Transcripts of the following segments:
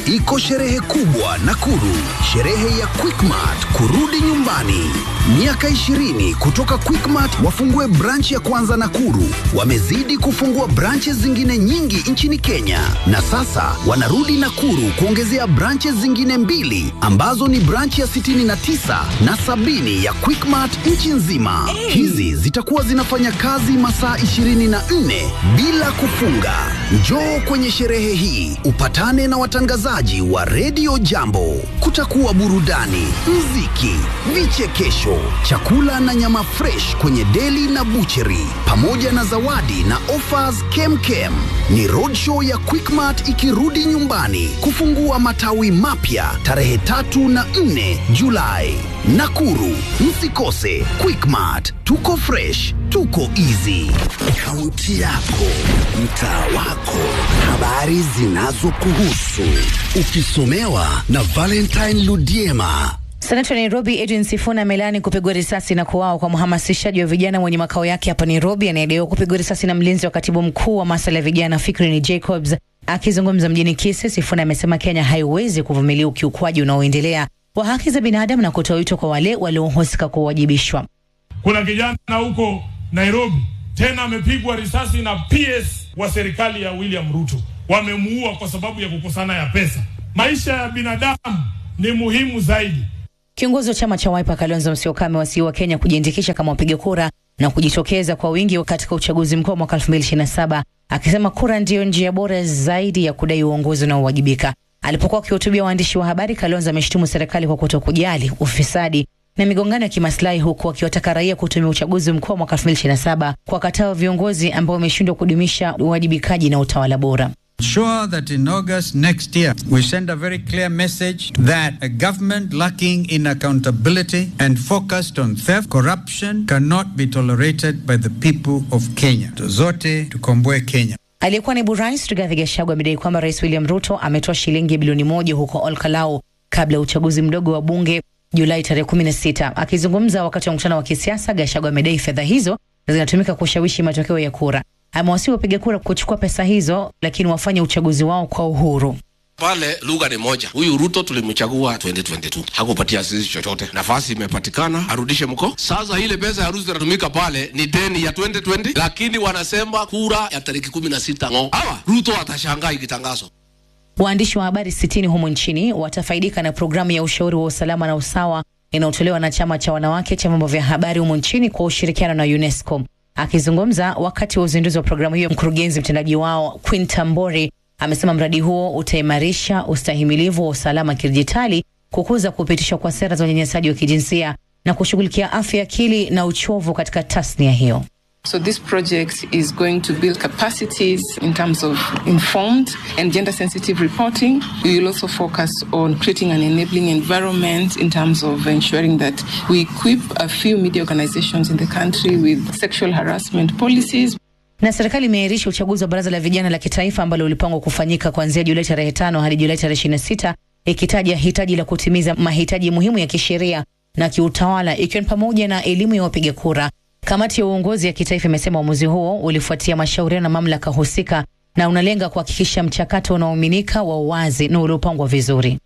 iko sherehe kubwa Nakuru, sherehe ya Quickmart kurudi nyumbani. Miaka 20 kutoka Quickmart wafungue branch ya kwanza Nakuru. Wamezidi kufungua branches zingine nyingi nchini Kenya, na sasa wanarudi Nakuru kuongezea branches zingine mbili ambazo ni branch ya 69 na sabini ya Quickmart nchi nzima. Hizi zitakuwa zinafanya kazi masaa 24 bila kufunga. Njoo kwenye sherehe hii upatane na watangazaji wa redio Jambo. Kutakuwa burudani, mziki, vichekesho, chakula na nyama fresh kwenye deli na bucheri, pamoja na zawadi na offers kemkem. Ni roadshow ya Quickmart ikirudi nyumbani kufungua matawi mapya tarehe tatu na nne Julai. Nakuru, msikose Quickmart. Tuko fresh, tuko easy. Kaunti yako, mtaa wako, habari zinazokuhusu, ukisomewa na Valentine Ludiema. Senata wa Nairobi Edwin Sifuna amelaani kupigwa risasi na kuuawa kwa mhamasishaji wa vijana mwenye makao yake hapa Nairobi anayedaiwa kupigwa risasi na mlinzi wa katibu mkuu wa masuala ya vijana Fikrini Jacobs. Akizungumza mjini Kisii, Sifuna amesema Kenya haiwezi kuvumilia ukiukwaji unaoendelea wa haki za binadamu na kutoa wito kwa wale waliohusika kuwajibishwa. Kuna kijana huko Nairobi tena amepigwa risasi na PS wa serikali ya William Ruto, wamemuua kwa sababu ya kukosana ya pesa. Maisha ya binadamu ni muhimu zaidi. Kiongozi wa chama cha Wiper Kalonzo Musyoka amewasihi wa Kenya kujiandikisha kama wapiga kura na kujitokeza kwa wingi katika uchaguzi mkuu wa mwaka 2027 akisema kura ndiyo njia bora zaidi ya kudai uongozi unaowajibika. Alipokuwa akihutubia waandishi wa habari, Kalonzo ameshutumu serikali kwa kutokujali ufisadi na migongano ya kimaslahi huku akiwataka raia kutumia uchaguzi mkuu wa mwaka 2027 kuwakataa viongozi ambao wameshindwa kudumisha uwajibikaji na utawala bora. Sure that in August next year we send a very clear message that a government lacking in accountability and focused on theft, corruption cannot be tolerated by the people of Kenya. Zote tukomboe Kenya. Aliyekuwa naibu rais Rigathi Gachagua amedai kwamba rais William Ruto ametoa shilingi bilioni moja huko Olkalau kabla ya uchaguzi mdogo wa bunge Julai tarehe 16. Akizungumza wakati wa mkutano wa kisiasa, Gachagua amedai fedha hizo zinatumika kushawishi matokeo ya kura. Amewasihi wapiga kura kuchukua pesa hizo, lakini wafanye uchaguzi wao kwa uhuru. Pale lugha ni moja. Huyu Ruto tulimchagua 2022 hakupatia sisi chochote, nafasi imepatikana, arudishe mko. Sasa ile pesa ya harusi inatumika pale ni deni ya 2020, lakini wanasema kura ya tariki 16 ng'o. Hawa Ruto atashangaa ikitangazwa. Waandishi wa habari sitini humu nchini watafaidika na programu ya ushauri wa usalama na usawa inayotolewa na chama cha wanawake cha vyombo vya habari humu nchini kwa ushirikiano na UNESCO. Akizungumza wakati wa uzinduzi wa programu hiyo, mkurugenzi mtendaji wao Quinta Mbori amesema mradi huo utaimarisha ustahimilivu wa usalama kidijitali, kukuza kupitishwa kwa sera za unyanyasaji wa kijinsia na kushughulikia afya ya akili na uchovu katika tasnia hiyo. So this project is going to build capacities in terms of informed and gender sensitive reporting. We will also focus on creating an enabling environment in terms of ensuring that we equip a few media organizations in the country with sexual harassment policies. Na serikali imeahirisha uchaguzi wa baraza la vijana la kitaifa ambalo ulipangwa kufanyika kuanzia Julai tarehe tano hadi Julai tarehe 26 ikitaja hitaji la kutimiza mahitaji muhimu ya kisheria na kiutawala ikiwa ni pamoja na elimu ya wapiga kura. Kamati ya uongozi ya kitaifa imesema uamuzi huo ulifuatia mashauriano na mamlaka husika na unalenga kuhakikisha mchakato unaoaminika wa uwazi na uliopangwa vizuri.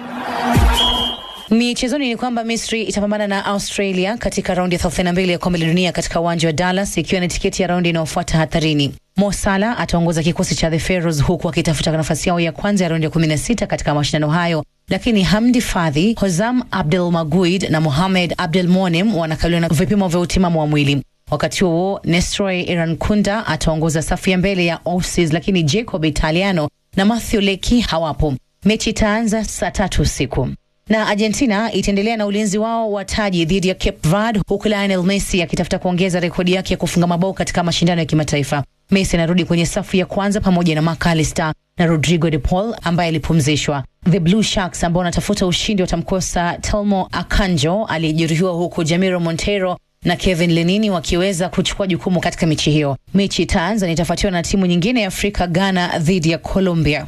Michezoni ni kwamba Misri itapambana na Australia katika raundi ya 32 ya kombe la dunia katika uwanja wa Dallas, ikiwa ni tiketi ya raundi inayofuata hatarini. Mo Salah ataongoza kikosi cha the Pharaohs huku akitafuta nafasi yao ya kwanza ya raundi ya 16 katika mashindano hayo, lakini Hamdi Fadhi, Hozam Abdel Maguid na Mohamed Abdel Monem wanakabiliwa na vipimo vya utimamu wa mwili. Wakati huo Nestroy Irankunda ataongoza safu ya mbele ya Aussies, lakini Jacob Italiano na Matthew Leki hawapo. Mechi itaanza saa tatu usiku na Argentina itaendelea na ulinzi wao wa taji dhidi ya Cape Verde huku Lionel Messi akitafuta kuongeza rekodi yake ya kufunga mabao katika mashindano ya kimataifa. Messi anarudi kwenye safu ya kwanza pamoja na McAllister na Rodrigo de Paul ambaye alipumzishwa. The Blue Sharks ambao wanatafuta ushindi watamkosa Telmo Akanjo aliyejeruhiwa, huku Jamiro Montero na Kevin Lenini wakiweza kuchukua jukumu katika mechi hiyo. Mechi itaanza na itafuatiwa na timu nyingine ya Afrika, Ghana dhidi ya Colombia.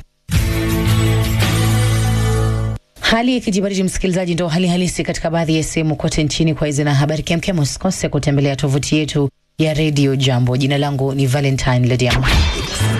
Hali ya kijibaridi, msikilizaji, ndo hali halisi katika baadhi ya sehemu kote nchini. Kwa hizi na habari kemkem, usikose kutembelea tovuti yetu ya redio Jambo. Jina langu ni Valentine Lediama.